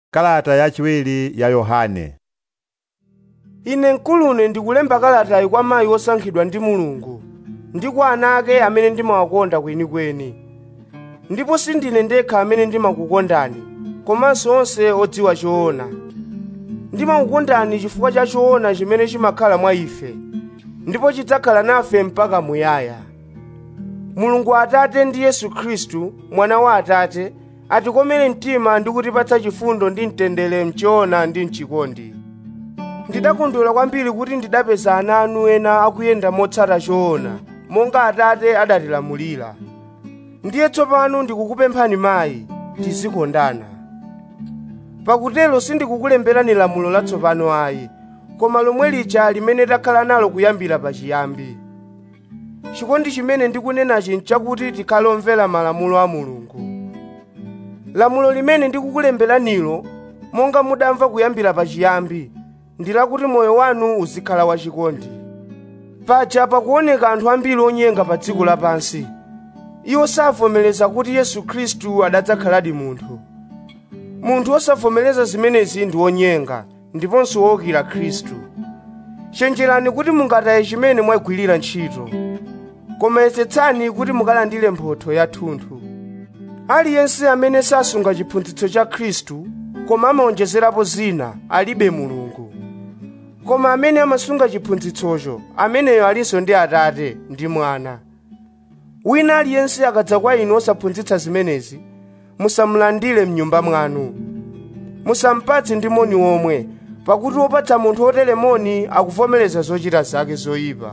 Kalata yachiwiri ya Yohane ine mkulune ndikulemba kalatayi kwa mayi wosankhidwa ndi mulungu ndi kwa ana ake amene ndimawakonda kwenikweni ndipo sindine ndekha amene ndimakukondani komanso onse odziwa choona ndimakukondani chifukwa cha choona chimene chimakhala mwa ife ndipo chidzakhala nafe mpaka muyaya mulungu atate ndi yesu khristu mwana wa atate atikomere mtima ndi kutipatsa chifundo ndi mtendere mchoona ndi mchikondi ndidakondwera kwambiri kuti ndidapeza ana anu ena akuyenda motsata choona monga atate adatilamulira ndiye tsopano ndikukupemphani mayi tizikondana pakutero sindikukulemberani lamulo latsopano ayi koma lomwe lija limene takhala nalo kuyambira pachiyambi chikondi chimene ndikunenachi nchakuti tikhale omvera malamulo a mulungu lamulo limene ndikukulemberanilo monga mudamva kuyambira pachiyambi ndi lakuti moyo wanu uzikhala wachikondi paja pakuoneka anthu ambiri onyenga pa dziko lapansi iwo savomereza kuti yesu khristu adadzakhaladi munthu munthu osavomereza zimenezi ndi wonyenga ndiponso wowukira khristu chenjerani kuti mungataye chimene mwagwirira ntchito koma yesetsani kuti mukalandire mphotho yathunthu aliyense amene sasunga chiphunzitso cha khristu koma amawonjezerapo zina alibe mulungu koma amene amasunga chiphunzitsocho ameneyo alinso ndi atate ndi mwana wina aliyense akadza kwa inu osaphunzitsa zimenezi musamulandire mnyumba mwanu musampatse ndi moni womwe pakuti wopatsa munthu otere moni akuvomereza zochita zake zoyipa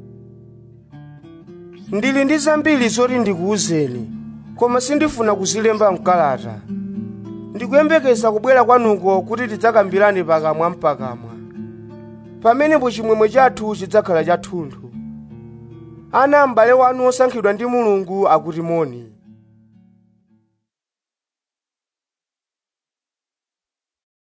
ndili ndi zambiri zoti ndikuwuzeni koma sindifuna kuzilemba mkalata ndikuyembekeza kubwera kwanuko kuti tidzakambirane pakamwa mpakamwa pamenepo chimwemwe chathu chidzakhala chathunthu ana m'bale wanu osankhidwa ndi mulungu akuti moni